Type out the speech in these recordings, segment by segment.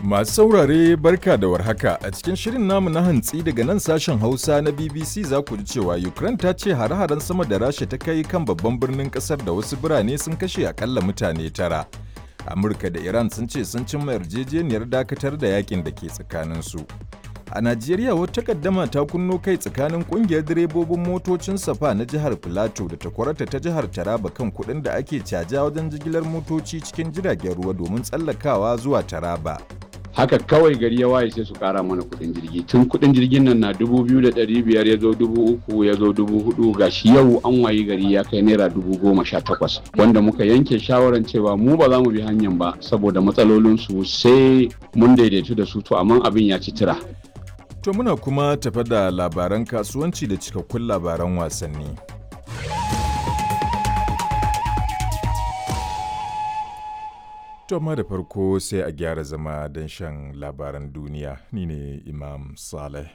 Masu saurare barka da warhaka a cikin shirin namu na hantsi daga nan sashen Hausa na BBC za ku ji cewa Ukraine ta ce hare-haren sama da Rasha ta kai kan babban birnin kasar da wasu birane sun kashe akalla mutane tara. Amurka da Iran sun ce sun cimma yarjejeniyar dakatar da yakin da ke tsakaninsu. A Najeriya wata kaddama ta kunno kai tsakanin kungiyar direbobin motocin safa na jihar Filato da takwarata ta jihar Taraba kan kuɗin da ake caja wajen jigilar motoci cikin jiragen ruwa domin tsallakawa zuwa Taraba. haka kawai gari ya waye sai su kara mana kudin jirgi tun kudin jirgin nan na dubu biyu da ɗari biyar ya zo dubu uku ya zo dubu hudu gashi yau an wayi gari ya kai naira dubu goma sha takwas wanda muka yanke shawaran cewa mu ba za mu bi hanyar ba saboda matsalolinsu sai mun daidaitu da su to amma abin ya ci tira To muna kuma tafa da labaran kasuwanci da cikakkun labaran wasanni. To amma da farko sai a gyara zama don shan labaran duniya ni ne Imam Saleh.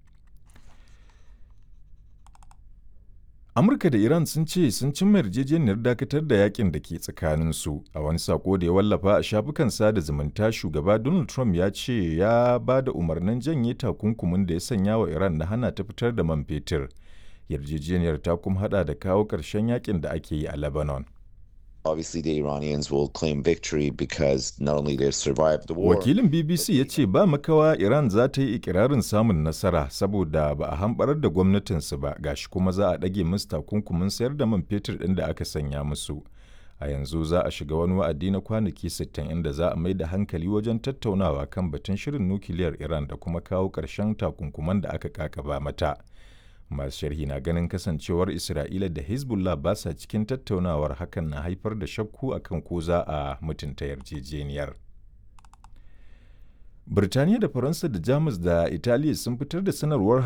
Amurka da Iran sun ce sun cimma yarjejeniyar dakatar da yakin da ke tsakaninsu a wani sako da ya wallafa a shafukan sada zumunta shugaba Donald Trump ya ce ya ba da umarnin janye takunkumin da ya sanya wa Iran na hana ta fitar da man fetur. Yarjejeniyar ta kuma hada da kawo ƙarshen yakin da ake yi a Lebanon. Obviously, the Iranians will claim victory because not only they've survived the war. Wakilin BBC ya ce ba makawa Iran za ta yi ikirarin samun nasara saboda ba a hamɓarar da gwamnatinsu ba gashi kuma za a ɗage musu takunkumin sayar da man fetur ɗin da aka sanya musu. A yanzu za a shiga wani wa'adi na kwanaki 60 inda za a mai da hankali wajen tattaunawa kan batun shirin nukiliyar Iran da kuma kawo ƙarshen takunkuman da aka kakaba mata. masu sharhi na ganin kasancewar isra'ila da hezbollah ba sa cikin tattaunawar hakan na haifar da shakku akan ko za a mutunta yarjejeniyar birtaniya da faransa da jamus da italiya sun fitar da sanarwar